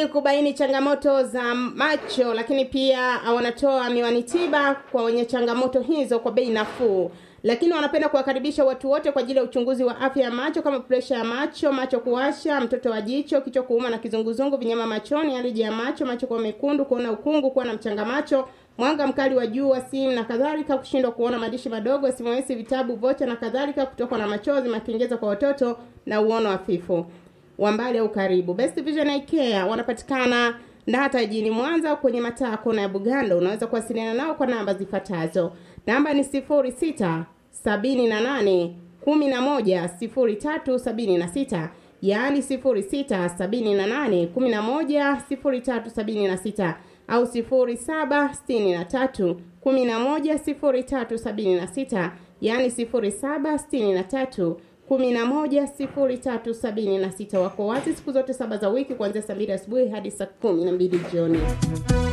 ili kubaini changamoto za macho, lakini pia wanatoa miwani tiba kwa wenye changamoto hizo kwa bei nafuu. Lakini wanapenda kuwakaribisha watu wote kwa ajili ya uchunguzi wa afya ya macho kama presha ya macho, macho kuwasha, mtoto wa jicho, kichwa kuuma na kizunguzungu, vinyama machoni, aliji ya macho, macho kuwa mekundu, kuona ukungu, kuwa na mchanga macho, mwanga mkali wa jua, simu na kadhalika, kushindwa kuona madishi madogo, SMS, vitabu, vocha na kadhalika, kutokwa na machozi, makengeza kwa watoto na uono hafifu wa mbali au karibu. Best Vision Eye Care wanapatikana Ndata jijini Mwanza kwenye mataa kona ya Bugando. Unaweza kuwasiliana nao kwa namba zifuatazo. Namba ni sifuri sita sabini na nane kumi na moja sifuri tatu sabini na sita yaani sifuri sita sabini na nane kumi na moja sifuri tatu sabini na sita au sifuri saba sitini na tatu kumi na moja sifuri tatu sabini na sita yaani sifuri saba sitini na tatu kumi na moja sifuri tatu sabini na sita. Wako wazi siku zote saba za wiki kuanzia saa mbili asubuhi hadi saa kumi na mbili jioni.